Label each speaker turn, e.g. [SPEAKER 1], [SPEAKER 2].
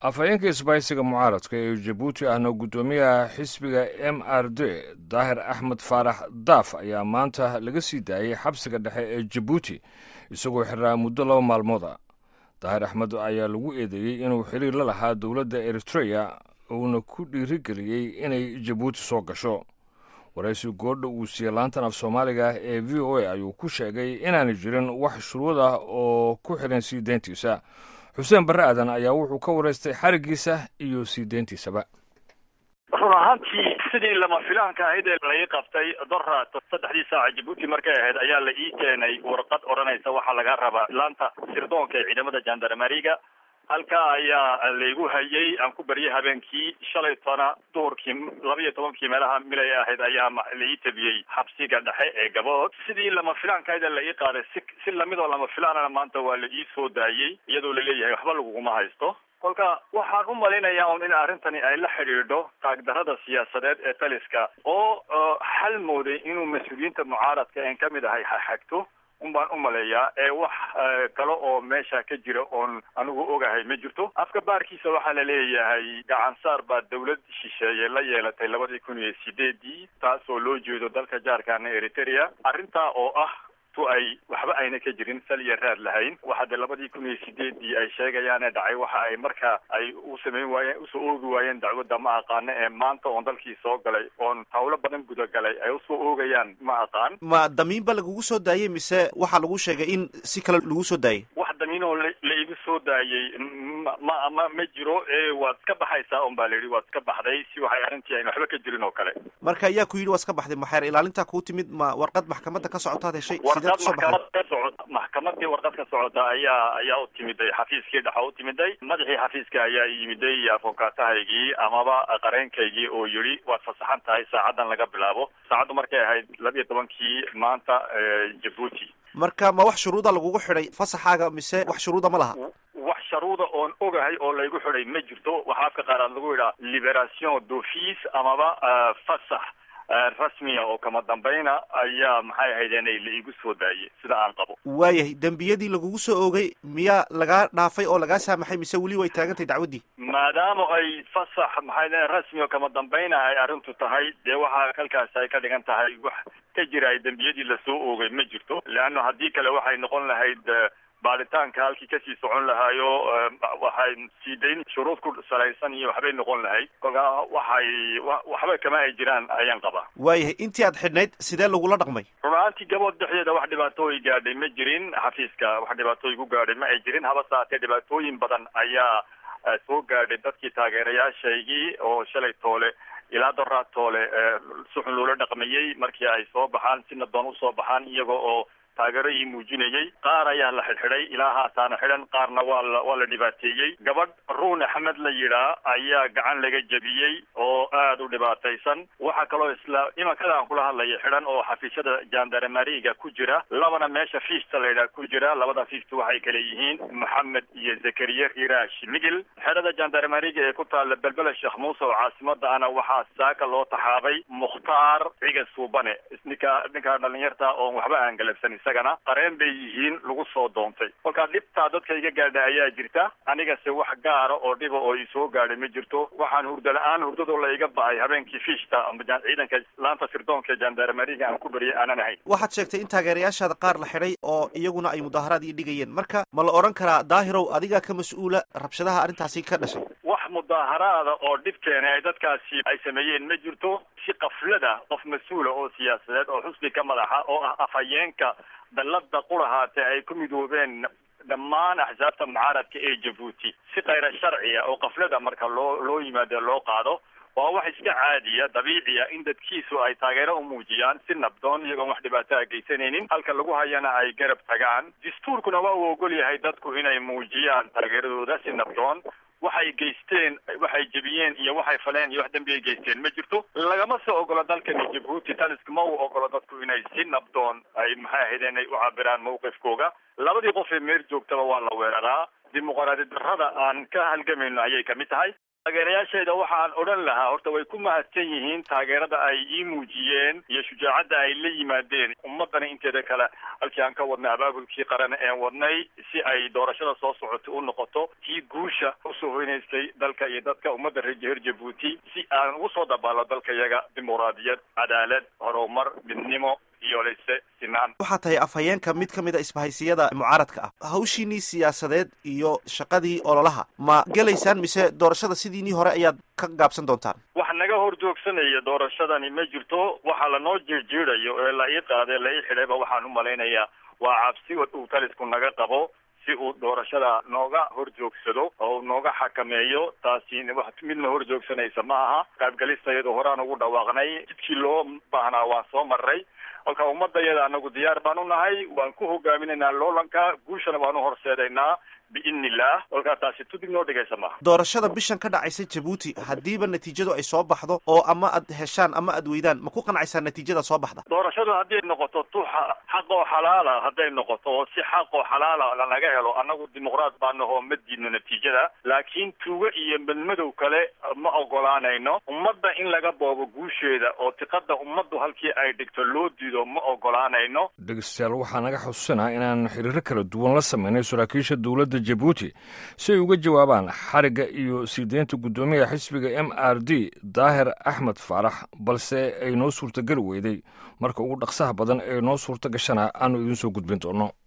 [SPEAKER 1] afhayeenka isbaysiga mucaaradka ee jabuuti ahna guddoomiyaha xisbiga m r d daahir axmed faarax daaf ayaa maanta laga sii daayey xabsiga dhexe ee jabuuti isagoo xiraa muddo laba maalmood a daahir axmed ayaa lagu eedeeyey inuu xiriir la lahaa dowladda eritreya uuna ku dhiirigeliyey inay jabuuti soo gasho waraysi goordha uu siiyey laantan af soomaaliga ee v o a ayuu ku sheegay inaanay jirin wax shuruud ah oo ku xiran sii deyntiisa xuseen barre aadan ayaa wuxuu ka waraystay xarigiisa iyo sii deyntiisaba
[SPEAKER 2] run ahaantii sidii lama filaanka ahayd ee lai qabtay dora saddexdii saaca jabuuti markay ahayd ayaa la ii keenay warqad odhanaysa waxaa laga rabaa laanta sirdoonka ee ciidamada jandarmeriga halkaa ayaa laygu hayay aan ku baryay habeenkii shalaytona duhurkii laba iyo tobankii meelaha milay ahayd ayaa laii tabiyey xabsiga dhexe ee gabood sidii lama filaankahayd ee la ii qaaday si si lamid oo lama filaanana maanta waa la ii soo daayey iyadoo laleeyahay waxba laguguma haysto kolka waxaan u malaynayaa un in arrintani ay la xidhiidho taagdarada siyaasadeed ee taliska oo xal mooday inuu mas-uuliyiinta mucaaradka een kamid ahay xagto un baan u maleeyaa ee wax kale oo meesha ka jira oon anigu ogahay ma jirto afka baarkiisa waxaa la leeyahay gacansaar baa dawlad shisheeye la yeelatay labadii kun iyo sideedii taas oo loo jeedo dalka jaarkaana eritrea arrintaa oo ah tu ay waxba ayna ka jirin sal iyo raad lahayn waxa dee labadii kun iyo sideedii ay sheegayaane dhacay waxa ay marka ay u samayn waayeen usoo oogi waayeen dacwadda ma aqaano ee maanta oon dalkii soo galay oon hawlo badan gudagalay ay usoo oogayaan ma aqaan
[SPEAKER 3] ma damiinba lagugu soo daayey mise waxaa lagu sheegay in si kale lagu soo daayey
[SPEAKER 2] wax damiinoo la igu soo daayey ma ma ma jiro ee waad iska baxaysaa un baa la yidhi waad iska baxday si waxay arrintii ayna waxba ka jirin oo kale
[SPEAKER 3] marka ayaa ku yidhi waa iska baxday maxeer ilaalintaa kuu timid ma warqad maxkamadda ka socotaad heshay
[SPEAKER 2] warqad maxkamad ka socota maxkamadii warqad ka socota ayaa ayaa u timiday xafiiskii dhexa u timiday madaxii xafiiska ayaa yimiday afokaatahaygii amaba qareenkaygii oo yidhi waad fasaxan tahay saacadan laga bilaabo saacaddu markay ahayd labiyo tobankii maanta jabuuti
[SPEAKER 3] marka ma wax shuruuda lagugu xidhay fasaxaaga mise wax shuruuda ma laha
[SPEAKER 2] wax sharuuda oon ogahay oo laygu xidhay ma jirto waxaa afka qaaraad lagu yidhaha liberation d'office amaba fasax rasmiya oo kama dambayna ayaa maxay ahaydeen la igu soo daayey sida aan qabo
[SPEAKER 3] waayahay dembiyadii lagugu soo oogay miyaa lagaa dhaafay oo lagaa saamaxay mise weli way taagantahay dacwaddii
[SPEAKER 2] maadaama ay fasax maxay rasmi oo kama dambayna ay arrintu tahay dee waxaa halkaasi ay ka dhigan tahay wax ka jira ay dembiyadii lasoo oogay ma jirto leanna haddii kale waxay noqon lahayd baaritaanka halkii kasii socon lahaayo waxay sii dayn shuruud ku salaysan iyo waxbay noqon lahayd kolkaa waxay waxba kama ay jiraan ayaan qabaa
[SPEAKER 3] waayahay intii aad xidhnayd sidee lagula dhaqmay
[SPEAKER 2] run ahaantii gabood dhexdeeda wax dhibaatooyi gaadhay ma jirin xafiiska wax dhibaatooyi ku gaadhay ma ay jirin haba saatee dhibaatooyin badan ayaa soo gaadhay dadkii taageerayaashaygii oo shalay toole ilaa doraa toole suxun loola dhaqmayey markii ay soo baxaan si nadoon usoo baxaan iyaga oo taageero ii muujinayey qaar ayaa la xidhxidhay ilaa haataana xidhan qaarna waa la waa la dhibaateeyey gabadh ruun axmed la yidhaa ayaa gacan laga jebiyey oo aada u dhibaataysan waxaa kaloo isla imankada aan kula hadlaya xidhan oo xafiisyada jandarmeriga ku jira labana meesha fiista la yidhaha ku jira labada fiista waxay kale yihiin moxamed iyo zakariya iraash migil xerada jandarmeriga ee ku taalla belbela sheekh muuse oo caasimada ana waxaa saaka loo taxaabay mukhtaar ciga suubane ninka ninkaa dhalinyarta oon waxba aan galabsan isagana qareen bay yihiin lagu soo doontay kolkaa dhibtaa dadka iga gaadha ayaa jirta anigase wax gaara oo dhiba oo isoo gaadhay ma jirto waxaan hurda la-aan hurdadoo la iga ba'ay habeenkii fiishta ciidanka laanta sirdoonka jandarmeriga aan ku baryay aanan ahayn
[SPEAKER 3] waxaad sheegtay in taageerayaashaada qaar la xidhay oo iyaguna ay mudaharaad ii dhigayeen marka ma la odhan karaa daahirow adigaa ka mas-uula rabshadaha arrintaasi ka dhashay
[SPEAKER 2] wax mudaaharaada oo dhib keenay ay dadkaasi ay sameeyeen ma jirto si kaflada qof mas-uula oo siyaasadeed oo xusbi ka madaxa oo ah afhayeenka dallada qurahaate ay ku midoobeen dhammaan axsaabta mucaaradka ee jabuuti si kayra sharciya oo kaflada marka loo loo yimaado loo qaado waa wax iska caadiya dabiiciya in dadkiisu ay taageero u muujiyaan si nabdoon iyagoon wax dhibaataa geysanaynin halka lagu hayana ay garab tagaan dastuurkuna waa uu ogol yahay dadku inay muujiyaan taageeradooda si nabdoon waxay geysteen waxay jebiyeen iyo waxay faleen iyo wax dembi ay geysteen ma jirto lagama soo ogolo dalkani jabuuti taliska ma uu ogolo dadku inay si nabdoon ay maxay ahaydeen ay u cabiraan mawqifkooga labadii qof ee meer joogtaba waa la weeraraa dimuqraadi darrada aan ka halgamayno ayay kamid tahay taageerayaashayda waxaan odhan lahaa horta way ku mahadsan yihiin taageerada ay ii muujiyeen iyo shujaacadda ay la yimaadeen ummadana inteeda kale halkii aan ka wadnay abaabulkii qaran een wadnay si ay doorashada soo socota u noqoto tii guusha usoo hoynaysay dalka iyo dadka ummadda reer reer jabuuti si aan ugu soo dabaalo dalka yaga dimuqraadiyad cadaalad horumar midnimo iyo lise sinaan
[SPEAKER 3] waxaa tahay afhayeenka mid ka mid a isbahaysiyada mucaaradka ah hawshiinii siyaasadeed iyo shaqadii ololaha ma gelaysaan mise doorashada sidiinii hore ayaad ka gaabsan doontaan
[SPEAKER 2] wax naga hor joogsanaya doorashadani ma jirto waxa lanoo jeejeedayo ee la ii qaaday la ii xidhayba waxaan u malaynayaa waa cabsi uu talisku naga qabo si uu doorashada nooga hor joogsado oo nooga xakameeyo taasi wax midna hor joogsanaysa ma aha qaybgalistayadu horaan ugu dhawaaqnay jidkii loo baahnaa waan soo maray kolka ummadayada anagu diyaar baan u nahay waan ku hogaaminaynaa loolanka guushana waan u horseedaynaa biidni illah kolkaa taasi tudig noo dhigaysa maaha
[SPEAKER 3] doorashada bishan ka dhacaysa jabuuti haddiiba natiijadu ay soo baxdo oo ama aad heshaan ama aad weydaan ma ku qanacaysaa natiijada soo baxda
[SPEAKER 2] doorashadu hadday noqoto tu xaq oo xalaala hadday noqoto oo si xaq oo xalaala lanaga helo annagu dimuqraad baa nahoo ma diidno natiijada laakiin tuugo iyo madmadow kale ma ogolaanayno ummadda in laga boobo guusheeda oo tiqada ummaddu halkii ay dhigto loo diido ma ogolaanayno
[SPEAKER 1] dhegeystayaal waxaa naga xusuusinaa inaan xiriiro kala duwan la sameynay saraakiisha dowladda jabuuti si ay uga jawaabaan xarigga iyo sii deynta guddoomiyaha xisbiga m r d daahir axmed faarax balse ay noo suurtageli weyday marka ugu dhaqsaha badan ee noo suurta gashana aanu idiin soo gudbin doono